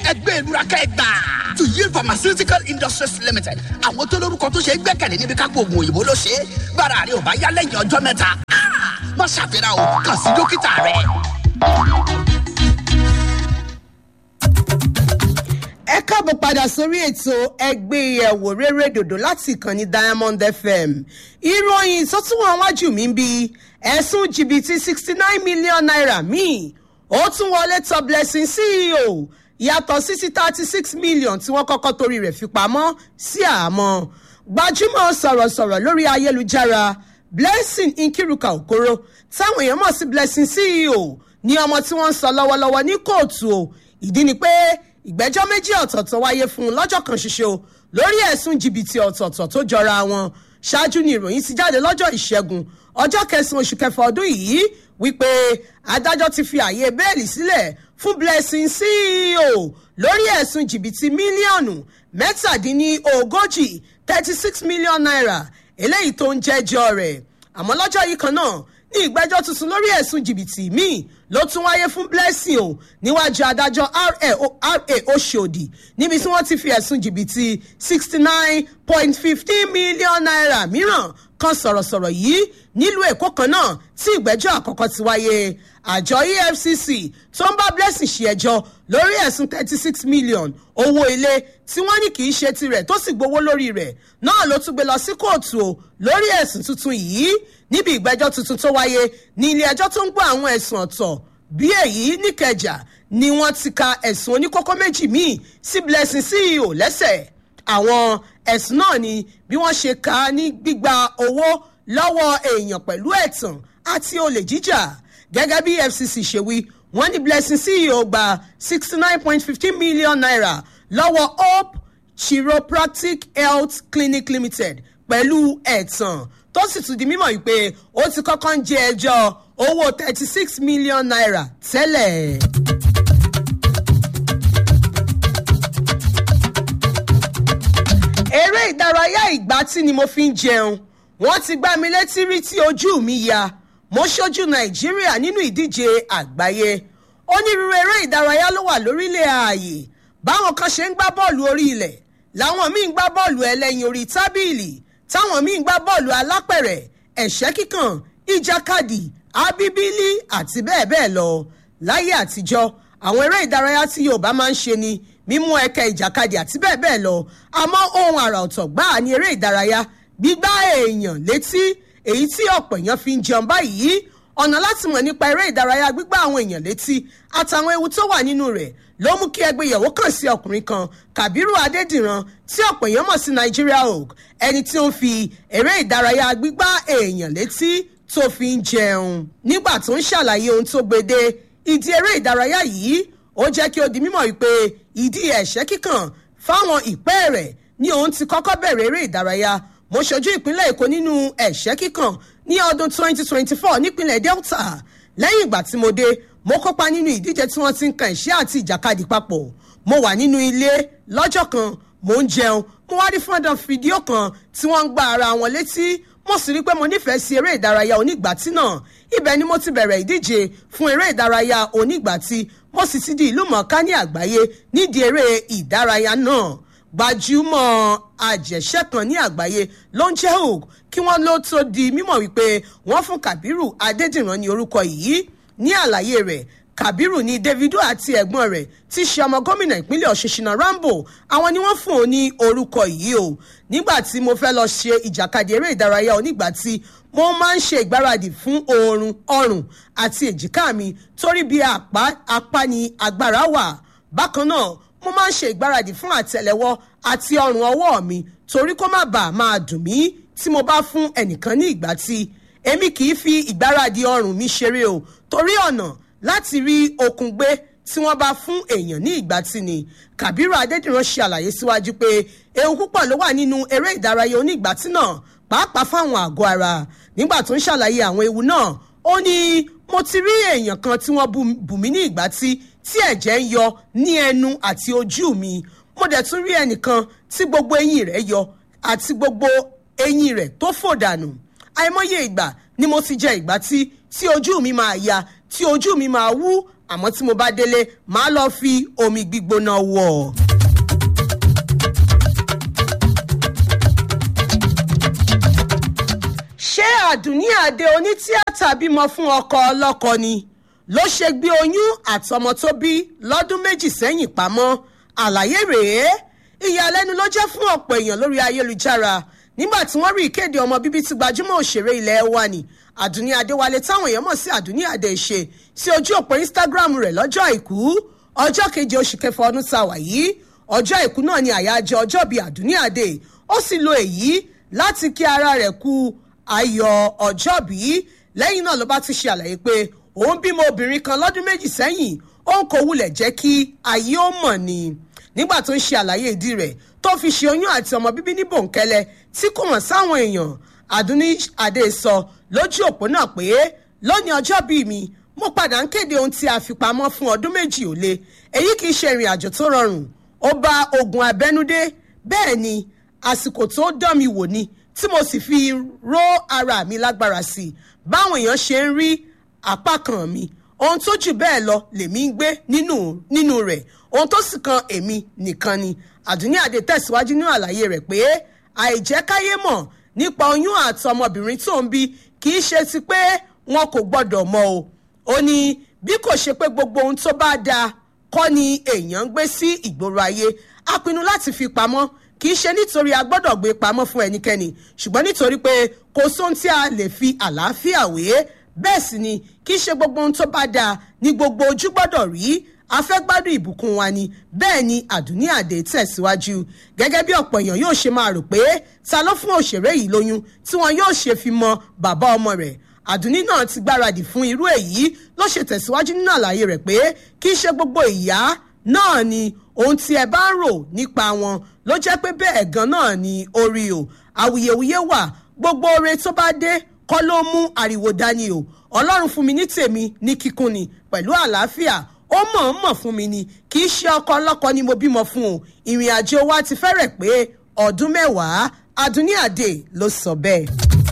ẹgbẹ́ ìlúra kẹgbà tuyi pharmaceutical industries limited àwọn tó lórúkọ tó ṣe é gbẹ́kẹ̀lé níbi kápò oògùn òyìnbó ló ṣe é bára rẹ ò bá yá lẹ́yìn ọjọ́ mẹ́ta má ṣàfihàn o kàn sí dókítà rẹ. ẹ káàbọ̀ padà sórí ètò ẹgbẹ́ ìyẹ̀wò rere dòdò láti ìkànnì diamond fm ìròyìn tó tún wọn wájú mi ń bi ẹ̀sùn jìbìtì sixty nine million naira míì ó tún wọlé tọ blessing ceo yàtọ̀ sí sí thirty six million tí wọ́n kọ́kọ́ torí rẹ̀ fi pamọ́ sí àmọ́ gbajúmọ̀ sọ̀rọ̀sọ̀rọ̀ lórí ayélujára blessing nkiruka okoro táwọn èèyàn mọ̀ sí blessing ceo ní ọmọ tí wọ́n ń sọ lọ́wọ́lọ́wọ́ ní kóòtù o ìdí ni pé ìgbẹ́jọ́ méjì ọ̀tọ̀ọ̀tọ̀ wáyé fún un lọ́jọ́ kan ṣoṣo lórí ẹ̀sùn jìbìtì ọ̀tọ̀ọ̀tọ̀ tó jọra wọn ṣáájú ni ìròyìn ti jáde lọ́jọ́ ìṣẹ́gun ọjọ́ kẹsàn-án oṣù kẹfà ọdún yìí wípé adájọ́ ti fi àyè bẹ́ẹ̀lì sílẹ̀ fún blessing ceo lórí ẹ̀sùn jìbìtì mílíọ̀nù mẹ́tàdínlógójì thirty six million naira eléyìí tó ń jẹ́jọ́ rẹ̀ àmọ́ lọ́jọ́ yìí kan náà ní ìgbẹ́jọ́ tuntun lórí ẹ̀sùn jìbìtì míì ló tún wáyé fún blessing o níwájú adájọ́ ra oṣòdì níbi tí wọ́n ti fi ẹ̀sùn jìbìtì sixty nine point fifteen million naira mìíràn kan sọ̀rọ̀sọ̀rọ̀ yìí nílùú èkó kan náà tí ìgbẹ́jọ́ àkọ́kọ́ ti wáyé àjọ efcc tó ń bá blessing ṣe ẹjọ́ lórí ẹ̀sùn thirty six million owó ilé tí wọ́n ní kì í ṣe tirẹ̀ tó sì gbowó lórí rẹ̀ náà ló tún gbé lọ sí kóòtù o lórí ẹ̀sùn tuntun yìí níbi ìgbẹ́jọ́ tuntun tó wáyé ní ilé ẹjọ́ tó ń gbọ́ àwọn ẹ̀sùn ọ̀tọ̀ bí èyí níkẹjà ni wọ́n ti ka ẹ̀sùn oníkókó méjì míì sí blessing ceo lẹ́sẹ̀ àwọn ẹ̀sùn náà ni bí wọ́n ṣe kà á ní gbígba owó lọ́wọ́ èèyàn pẹ̀lú ẹ̀tàn àti olè jíjà gẹ́gẹ́ bí fcc ṣe wí wọ́n ní blessing ceo gba sixty nine point fifteen million naira lọ́wọ́ hope chiropractic health clinic limited pẹ̀lú ẹ̀tàn tó sì tún di mímọ̀ wípé ó ti kọ́kọ́ ń jẹ ẹjọ́ owó thirty six million naira tẹ́lẹ̀. eré ìdárayá ìgbátí ni mo fi ń jẹun wọ́n ti gbá mi létí rí tí ojú mi ya mo ṣojú nàìjíríà nínú ìdíje àgbáyé onírúurú eré ìdárayá ló wà lórílẹ̀ ààyè báwọn kan ṣe ń gbá bọ́ọ̀lù orí ilẹ̀ làwọn míì ń gbá bọ́ọ̀lù ẹlẹ́yin orí tábìlì táwọn míì ń gbá bọ́ọ̀lù alápẹ̀rẹ̀ ẹ̀ṣẹ́ kíkàn ìjàkadì abíbílì àti bẹ́ẹ̀ bẹ́ẹ̀ lọ láyé àtijọ́ àwọn eré ìdárayá tí yorùbá máa ń ṣe ni mímú ẹkẹ ìjàkadì àti bẹ́ẹ̀ bẹ́ẹ̀ lọ àmọ́ ohun àrà ọ̀tọ̀ gbáà ní eré ìdárayá gbígbá èèyàn létí èyí tí ọ̀pọ̀ èèyàn fi ń jẹun báyìí ọ̀nà láti mọ̀ nípa eré ìdárayá gbígbá àwọn èèyàn létí àtàwọn ewu tó wà nínú rẹ̀ ló mú kí ẹgbẹ́ ìyàwó kàn sí ọkùnrin kan kàbírù adédìran tí ọ̀pọ̀ èèyàn mọ̀ sí nigeria oak ẹni tí ó ń fi eré ìdárayá gbígbá èèyàn létí tó fi ń jẹun nígbà tó ń ṣàlàyé ohun tó gbede ìdí eré ìdárayá yìí ó jẹ́ kí ó di mímọ̀ wípé ìdí ẹ̀ṣẹ́ kíkàn fáwọn ìpẹ́ rẹ̀ ni òun ti kọ́kọ́ bẹ̀rẹ̀ eré ìdárayá mo ṣojú ìpínlẹ̀ èkó nínú ẹ̀ṣẹ́ kíkàn ní ọdún 2024 nípínlẹ̀ delta lẹ́yìn ìgbà tí mo dé mo kópa nínú ìdíje tí wọ́n ti ń kan ẹ̀ṣẹ́ àti ìjàkadì papọ̀ mo wà nínú ilé lọ́jọ́ kan mo ń jẹun mo wá rí fọ́ndàn fídíò kan tí wọ́n ń gba ara wọn létí mo sì rí pé mo nífẹ̀ẹ́ sí eré ìdárayá onígbàtí náà ibẹ̀ ni mo ti bẹ̀rẹ̀ ìdíje fún eré ìdárayá onígbàtí mo sì ti di ìlú mọ̀ọ́ká ní àgbáyé nídìí eré ìdárayá náà gbajúmọ̀ àjẹsẹ́ kan ní àgbáyé ló ń jẹ́ òg kí wọ́n ló tó di mímọ̀ wípé wọ́n fún kabiru adédìran ní orúkọ yìí ní àlàyé rẹ̀ kabiru ní davido àti ẹ̀gbọ́n rẹ̀ tí ṣe ọmọ gómìnà ìpínlẹ̀ ọ̀ṣunṣìnà rambo àwọn ni wọ́n fún òun ní orúkọ yìí o nígbà tí mo fẹ́ lọ ṣe ìjàkadì eré ìdárayá onígbà tí mo máa ń ṣe ìgbáradì fún oorun ọrùn àti èjìká mi torí bí apá apá ni agbára wà bákan náà mo máa ń ṣe ìgbáradì fún àtẹlẹwọ àti ọrùn ọwọ́ mi torí kó má bàa máa dùn mí tí mo bá fún ẹnìkan ní ìgbà tí èmi kì í fi ìgbáradì ọrùn mi ṣeré o torí ọ̀nà láti rí okun gbé tí wọ́n bá fún èèyàn ní ìgbà tí ni kàbírù adédìran ṣe àlàyé síwájú pé ewu púpọ̀ ló wà nínú eré ìdárayá onígbàtí náà pàápàá fáwọn àgọ́ ara nígbà tó ń ṣàlàyé àwọn ewu náà ó ní mo ti rí èèyàn kan tí wọ́n bù mí ní ìgbà tí tí ẹ̀jẹ̀ ń yọ ní ẹnu àti ojú mi mo dẹ̀ tún rí ẹnìkan tí gbogbo eyín rẹ̀ yọ àti gbogbo eyín rẹ̀ tó fò dànù àìmọye ìgbà ni mo ti jẹ ìgbà tí tí ojú mi máa ya tí ojú mi máa wú àmọ́ tí mo bá délé màá lọ fi omi gbígbóná wọ̀. ṣé àdùnní àdé onítìátà bímọ fún ọkọ ọlọ́kọ ni ló ṣe gbé oyún àtọmọ tó bí lọ́dún méjì sẹ́yìn pamọ́ àlàyé rèé ìyàlẹ́nu ló jẹ́ fún ọ̀pọ̀ èèyàn lórí ayélujára nígbà tí wọ́n rí ìkéde ọmọ bíbí tí gbajúmọ̀ òṣèré ilẹ̀ wa ni àdùnní adéwálé táwọn èèyàn mọ̀ sí àdùnní adé ṣe sí ojú òpó instagram rẹ̀ lọ́jọ́ àìkú ọjọ́ keje oṣù kẹfà ọdún tá a wà yìí ọjọ́ àìkú náà ni àyájọ́ ọjọ́ bíi àdùnní adé ó sì lo èyí láti kí ara rẹ̀ kú ayọ̀ ọjọ́ bíi lẹ́yìn náà ló bá tún ṣe àlàyé pé òun bímọ obìnrin kan lọ́dún méjì sẹ́yìn òun kò wulẹ̀ jẹ́ kí ayé ó mọ̀ ni nígbà tó ń ṣe àlàyé ìdí rẹ̀ tó fi ṣe oyún àti ọmọ bíbí ní bòńkẹ́lẹ́ tí kò hàn sáwọn èèyàn àdúní adé sọ lójú òpó náà pé lónìí ọjọ́ bíi mi mo padà ń kéde ohun tí a fi pamọ́ fún ọdún méjì ò lé èyí kì í ṣe ìrìn àjò tó rọrùn ó bá ogun abẹ́núdé bẹ́ẹ̀ ni àsìkò tó dán mi wò ni tí mo sì fi ró ara mi lágbára sí i báwọn èèyàn ṣe ń rí apá kan mi ohun tó jù bẹ́ẹ̀ lọ lèmi ń gbé nínú nínú rẹ̀ ohun tó sì kan èmi nìkan ni àdúní àdé tẹ̀síwájú nínú àlàyé rẹ̀ pé àìjẹ́káyé mọ̀ nípa oyún àti ọmọbìnrin tó ń bí kì í ṣe ti pé wọn kò gbọ́dọ̀ mọ̀ o ó ní bí kò ṣe pé gbogbo ohun tó bá dáa kọ́ ni èèyàn ń gbé sí ìgboro ayé a pinnu láti fi pamọ́ kì í ṣe nítorí a gbọ́dọ̀ gbé pamọ́ fún ẹnikẹ́ni ṣùgbọ́n nítorí pé kò sóhun tí a lè fi àlàáfíà wé bẹ́ẹ̀ sì ni kì í ṣe gbogbo ohun tó bá dáa ni gbogbo ojú gbọ́dọ̀ rí afẹ́gbádùn ìbùkún wa ni bẹ́ẹ̀ ni àdúní àdé tẹ̀síwájú gẹ́gẹ́ bí ọ̀pọ̀ èèyàn yóò ṣe máa rò pé ta ló fún òṣèré yìí lóyún tí wọn yóò ṣe fi mọ bàbá ọmọ rẹ̀ àdúní náà ti gbáradì fún irú èyí ló ṣe tẹ̀síwájú nínú àlàyé rẹ̀ pé kì í ṣe gbogbo ìyá náà ni ohun tí ẹ bá ń rò nípa wọn ló jẹ́ pé bẹ́ẹ̀ gan náà ni orí o awuyewuye wà gbogbo oore tó bá dé kọ́ ló mú ariwo dání o ọlọ́run fún mi ní tèmi ní kíkún ni pẹ̀lú àlàáfíà ó mọ̀ọ́mọ̀ fún mi ni kì í ṣe ọkọ ọlọ́kọ ni mo bímọ fún o ìrìn àjò wa ti fẹ́rẹ̀ pé ọdún mẹ́wàá adúní àdè ló sọ bẹ́ẹ̀.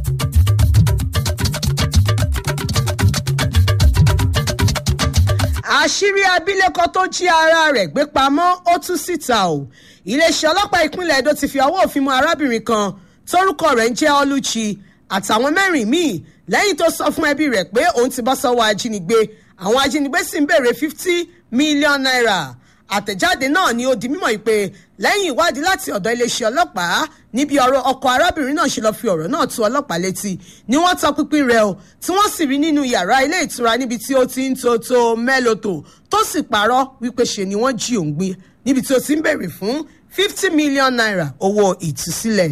àṣírí abilékọ tó jí ara rẹ̀ gbé pamọ́ ó tú síta o iléeṣẹ́ ọlọ́pàá ìpínlẹ̀ edo ti fi ọwọ́ òfin mú arábìnrin kan tórúkọ rẹ̀ ń jẹ́ ọlúchi àtàwọn mẹ́rin míì lẹ́yìn tó sọ fún ẹbí rẹ̀ pé òun ti bọ́ sọ́wọ́ ajínigbé àwọn ajínigbé sì ń béèrè fifty million naira àtẹ̀jáde náà ni ó di mímọ̀ yìí pé lẹ́yìn ìwádìí láti ọ̀dọ̀ iléeṣẹ́ ọlọ́pàá níbi ọ̀rọ̀ ọkọ̀ arábìnrin náà ṣe lọ fi ọ̀rọ̀ náà tó ọlọ́pàá létí ni wọ́n tọ pinpin rẹ̀ o tí wọ́n sì rí nínú yàrá ilé ìtura níbi tí ó ti ń to to mẹ́lòtò tó sì parọ́ wípé ṣe ni wọ́n jí òun gbé níbi tí ó ti ń béèrè fún fifty million naira owó ìtúsílẹ̀.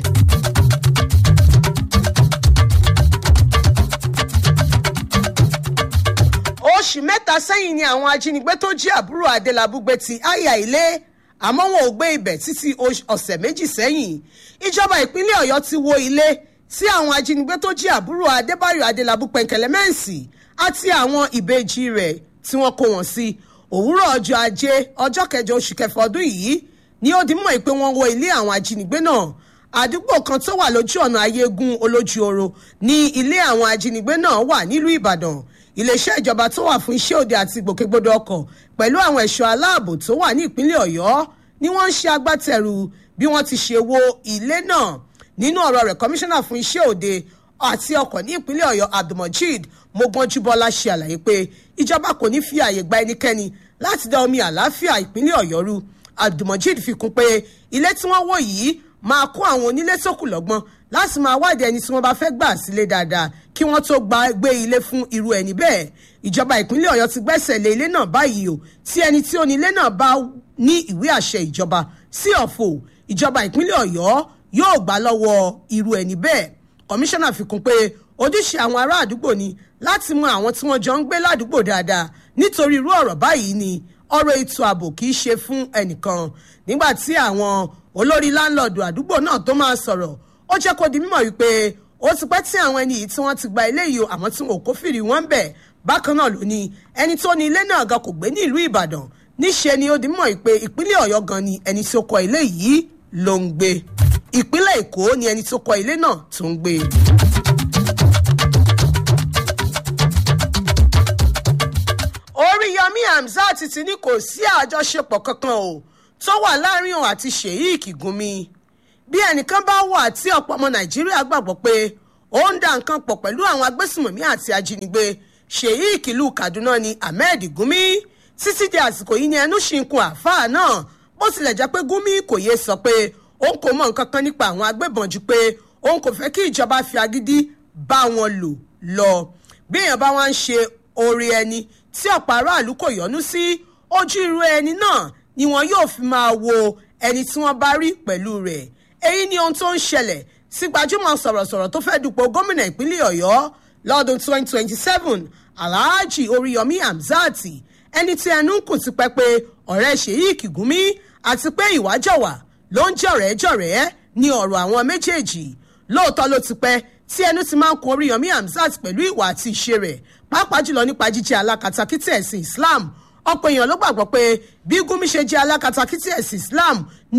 oṣù mẹ́ta sẹ́yìn ni àwọn ajínigbé tó jí àbúrò adélábù gbé ti àyà ilé àmọ́ wọn ò gbé ibẹ̀ títí ọ̀sẹ̀ méjì sẹ́yìn ìjọba ìpínlẹ̀ ọ̀yọ́ ti wo ilé tí àwọn ajínigbé tó jí àbúrò adébáyọ̀ adélábù pẹ̀kẹ̀lẹ́ mẹ́ǹsì àti àwọn ìbejì rẹ̀ tí wọ́n kó wọn sí òwúrọ̀ ọjọ́ ajé ọjọ́ kẹjọ oṣù kẹfà ọdún yìí ni ó di mọ̀ pé wọ́n wọ ilé àwọn ajínigbé náà àdúgbò kan tó wà lójú ọ̀nà ayégun olójú oro ní ilé àwọn ajínigbé náà wà nílùú ìbàdàn iléeṣẹ́ ìjọba tó wà fún iṣẹ́ òde àti ìgbòkègbodò ọkọ̀ pẹ̀lú àwọn ẹ̀ṣọ́ aláàbò tó wà ní ìpínlẹ̀ ọ̀yọ́ ni wọ́n ń ṣe agbátẹrù bí wọ́n ti ṣe wo ilé náà nínú ọ̀rọ̀ rẹ̀ kọmíṣánná fún iṣẹ́ òde àti ọkọ̀ ní ìpínlẹ̀ ọ̀yọ́ abdulmojid mogbonjúbọ́lá ṣe àlàyé pé ìjọba kò ní fi àyè gba ẹnikẹ́ni láti dá omi àlàáfíà ìpínlẹ̀ ọ̀yọ́ rú abdulmojid fi kún pé ilé tí wọ́n wò yìí máa kó àwọn onílé sókù lọ́gbọ́n láti máa wádìí ẹni tí wọ́n bá fẹ́ gbà sílé dáadáa kí wọ́n tó gba gbé ilé fún irú ẹni bẹ́ẹ̀ ìjọba ìpínlẹ̀ ọ̀yọ́ ti gbẹ́sẹ̀ lé ilé náà báyìí o tí ẹni tí ó ní ilé náà bá ní ìwé àṣẹ ìjọba sí ọ̀fọ̀ ìjọba ìpínlẹ̀ ọ̀yọ́ yóò gbà lọ́wọ́ irú ẹni bẹ́ẹ̀ kọmíṣánná fi kún pé ojúṣe àwọn ará àdúgbò ni láti mọ àwọn tí wọ́n jọ ń gbé ládùúgbò dáadáa nítorí irú ọ̀rọ̀ báyìí ni ọ̀rọ̀ ètò ààbò kì í ṣe fún ẹnìkan nígbà tí àwọn olórí láńlọ́ọ̀dù àdúgbò náà tó máa sọ̀rọ̀ ó jẹ́ kó di mímọ̀ wípé ó ti pẹ́ tí àwọn ẹni yìí tí wọ́n ti gba ilé yìí àmọ́ tí wọn ò kófìrí wọn bẹ̀ bákan náà ló ní ẹni tó ní ilé náà gan kò gbé ní ìlú ìbàdàn níṣe ni ó di mímọ̀ wípé ìpínlẹ̀ ọ̀yọ́ gan ni ẹni tó kọ́ ilé yìí ló ń gbé ìpínlẹ̀ èkó ni ẹni tó kọ́ ilé náà tó ń gbé. oríyọmí àmì hamzat ti ní kò sí àjọṣepọ̀ kankan o tó wà láàrin òun àti sheik gumi bí ẹnìkan bá wà tí ọ̀pọ̀ ọmọ nàìjíríà gbàgbọ́ pé ó ń da nǹkan pọ̀ pẹ̀lú àwọn agbésùmọ̀mí àti ajínigbé sheik ìlú kaduna ni ahmed gumi títí di àsìkò yìí ni ẹnu ṣì ń kun àáfàá náà bó tilẹ̀ jẹ́ pé gumi kò yé sọ pé òun kò mọ nǹkan kan nípa àwọn agbébọn ju pé òun kò fẹ́ kí ìjọba fi agídí bá wọn lò lọ bí èèyàn bá wá ń ṣe oore ẹni tí ọ̀pọ̀ aráàlú kò yọnu sí ojú irú ẹni náà ni wọn yóò fi máa wo ẹni tí wọ́n bá rí pẹ̀lú rẹ̀ èyí ni ohun tó ń ṣẹlẹ̀ sí gbajúmọ̀ sọ̀rọ̀sọ̀rọ̀ tó fẹ́ dupò gómìnà ìpínlẹ̀ ọ̀yọ́ lọ́dún 2027 alhaji oríyọmí hamzat ẹni tí ẹnu ń kùn ti pẹ́ pé ọ̀rẹ́ sheik gumi àti pé ìwájọ̀wà ló ń jọ̀rẹ́ jọ̀rẹ́ ní ọ̀rọ̀ àwọn méjèèjì lóòótọ́ ló ti pẹ́ tí ẹnu ti máa ń kun oríyọmí hamzat pẹ̀lú ìwà àti ìṣe rẹ̀ pàápàá jùlọ nípa jíjẹ́ alákatakítí ẹ̀sìn islam ọ̀pọ̀ èèyàn ló gbàgbọ́ pé bí gúnmi ṣe jẹ́ alákatakítí ẹ̀sìn islam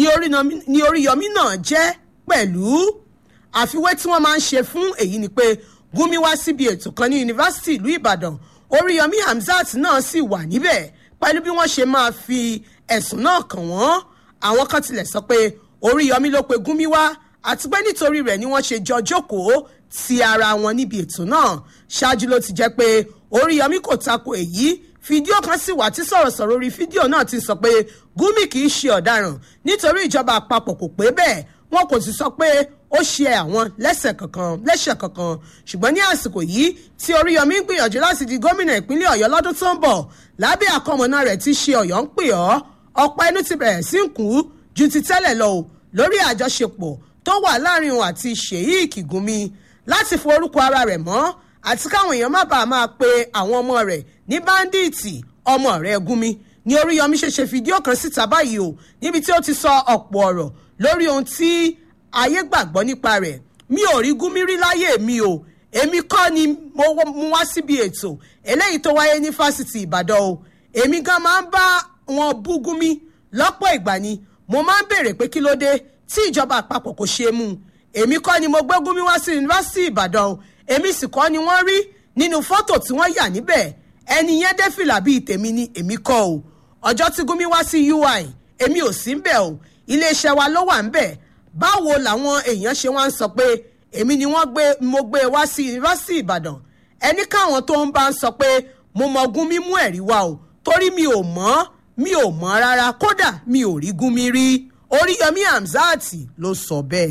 ni oríyọmí náà jẹ́ pẹ̀lú àfiwé tí wọ́n máa ń ṣe fún èyí ni pé gúnmi wá síbi ètò kan ní yunifásitì ìlú ìbàdàn oríyọmí hamzat náà sì wà níbẹ̀ pẹ̀lú bí wọ́n ṣe máa fi ẹ̀sùn náà kàn wọ́n àwọn kan tilẹ̀ sọ pé oríyọmí ló pe gúnmi wá àti pé nítorí rẹ̀ ni wọ́n ṣe jọ jókòó ti ara wọn níbi ètò náà ṣáájú ló ti jẹ́ pé oríyọmí kò tako èyí fídíò kan sì wà tí sọ̀rọ̀sọ̀rọ̀ orí fídíò náà ti sọ pé gúnmi kì í ṣe ọ̀daràn nítorí ìjọba àpapọ̀ kò pé bẹ́ẹ̀ wọn kò sì sọ pé ó ṣe àwọn lẹ́sẹ̀ kankan lẹ́sẹ̀ kankan ṣùgbọ́n ní àsìkò yìí tí oríyọmí ń gbìyànjú láti di gómìnà ìpínlẹ̀ ọ̀yọ́ lọ́dún tó ń bọ̀ lábẹ́ àkọmọ̀nà rẹ̀ ti ṣe ọ̀yọ́ ń pè ọ́ ọ̀pọ̀ ẹnu ti bẹ̀rẹ̀ sí ń kú ju ti tẹ́lẹ̀ lọ o lórí àjọṣepọ̀ tó wà láàrin òun àti sheik gumi láti forúkọ ara rẹ̀ mọ́ àti káwọn èèyàn má bàa máa pe àwọn ọmọ rẹ̀ ní báńdíìtì ọmọ rẹ̀ gumi ní oríyọmí ṣe ṣe fídíò kan síta báyìí o níbi tí ó ti sọ ọ̀pọ̀ ọ̀rọ̀ lórí ohun tí ayé gbàgbọ́ nípa rẹ̀ mi ò rí gúnmí rí láyé mi o èmi kọ́ ni mo mú wá síbi ètò eléyìí tó wáyé ní fásitì ìbàdàn o èmi gan máa ń bá wọn bú gúnmí lọ́pọ̀ ìgbà ni mo máa ń béèrè pé kí ló dé tí ìjọba àpapọ̀ kò ṣe mú un èmi kọ́ ni mo gbé gúnmí wá sí yunifásitì ìbàdàn o èmi sì kọ́ ni wọ́n rí nínú fọ́tò tí wọ́n yà níbẹ̀ ẹni yẹn dé fìlà bíi tèmi ni èmi kọ́ o ọjọ́ tí gúnmí wá sí ui èmi ò sí ń bẹ̀ o iléeṣẹ́ wa ló wà ń bẹ̀ báwo làwọn èèyàn ṣe wá ń sọ pé èmi ni wọ́n gbé mo gbé wá sí yunifásitì ìbàdàn ẹni káwọn tó ń bá ń sọ pé mo mọ gúnmí mú ẹ̀rí wá o torí mi ò mọ̀ mi ò mọ̀ rárá kódà mi ò rí gúnmí rí oríyọmí hamzat ló sọ bẹ́ẹ̀.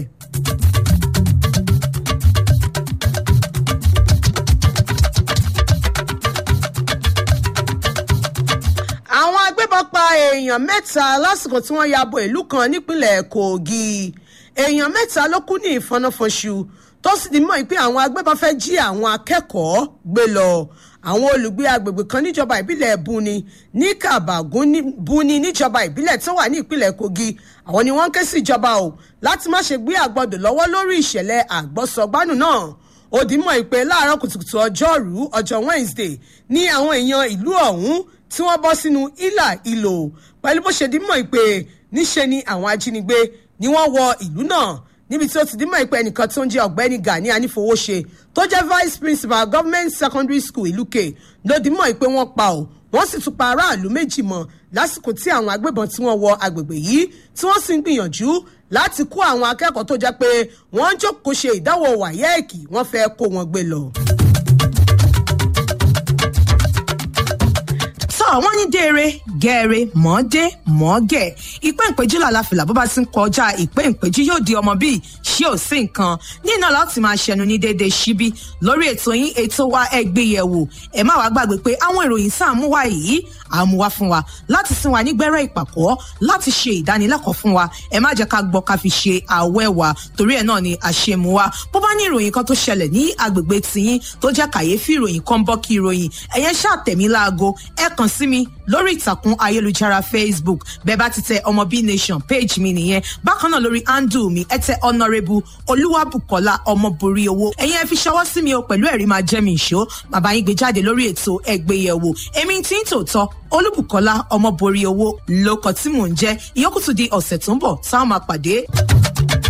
àwọn agbébọn pa èèyàn mẹ́ta lásìkò tí wọ́n ya bo ìlú kan nípínlẹ̀ kogi èèyàn mẹ́ta ló kú ní ìfọnáfọnṣu tó sì ti mọ̀ pé àwọn agbébọn fẹ́ jí àwọn akẹ́kọ̀ọ́ gbé lọ àwọn olùgbé agbègbè kan níjọba ìbílẹ̀ buni ní kàbàgún buni níjọba ìbílẹ̀ tó wà ní ìpínlẹ̀ kogi àwọn ni wọ́n ń ké sí ìjọba o láti má ṣe gbé àgbọ̀dọ̀ lọ́wọ́ lórí ìṣẹ̀lẹ̀ àgbọ̀sọ̀gbánù náà òdìmọ̀ ìpè láàárọ̀ kùtùkùtù ọjọ́rú ọjọ́ wednesday ní àwọn èèyàn ìlú ọ̀hún tí wọ́n bọ́ sínú ìlà ìlò pẹ̀lú bó ṣe dímọ̀ ìpè níṣe ni àwọn ajínigbé ni wọ́n wọ ìlú náà níbi tí ó ti dímọ̀ ìpè ẹnìkan tó ń jẹ́ ọ̀gbẹ́ni gani anífowóṣe tó jẹ́ vice principal government secondary school ìlúkè ló dímọ̀ ìpè wọ́n pa ọ́ wọ́n sì tún pa aráàlú méjì mọ́ lásìkò tí àwọn agbébọn tí wọ́n wọ agbègbè yìí tí wọ́n sì ń gbìyànjú láti kó àwọn akẹ́kọ̀ọ́ tó jẹ́ pé wọ́n ń jókòó ṣe ìdánwò wáyẹ́ẹ̀kì wọ́n fẹ́ kó wọn gbé lọ. sọ wọn ní déere gẹẹre mọdé mọgẹ ìpín ìpéjú làlàfìlà bó bá ti ń kọjá ìpín ìpéjú yóò di ọmọ bíi ṣé ò sí nǹkan nínú láti máa ṣẹnu ní déédéé síbí lórí ètò yín ètò wa ẹgbéyẹwò ẹ má wàá gbàgbé pé àwọn ìròyìn sáàmúwá yìí àmúwá fún wa láti sin wa nígbẹ́rẹ́ ìpàkọ́ láti ṣe ìdánilẹ́kọ̀ọ́ fún wa ẹ má jẹ́ ká gbọ́ ká fi ṣe àwẹ́ wa torí ẹ̀ náà ni àṣemú wa bó bá ní ìròyìn kan tó ṣẹlẹ̀ ní agbègbè tiyín tó jẹ́ kàyéfì ìròyìn kan bọ́ kí ìròyìn ẹ̀yẹn ṣàtẹ̀mí láago ẹ kàn sí mi lórí ìtàkùn ayélujára facebook bẹ́ẹ̀ bá ti tẹ ọmọ b nation page mi nìyẹn bákan náà lórí handle mi ẹ tẹ honourable olúwàbùkọ́lá ọmọborí owó ẹ̀yin ẹ fi ṣọwọ́ sí mi o pẹ̀lú ẹ̀rí máa jẹ́ mi ìṣó bàbá yín gbé jáde lórí ètò ẹgbẹ́yẹ̀wò èmi tí ń tòótọ́ olúbùkọ́lá ọmọborí owó lóko tí mò ń jẹ́ ìyókùtù di ọ̀sẹ̀ tó ń bọ̀ táwọn máa pàdé.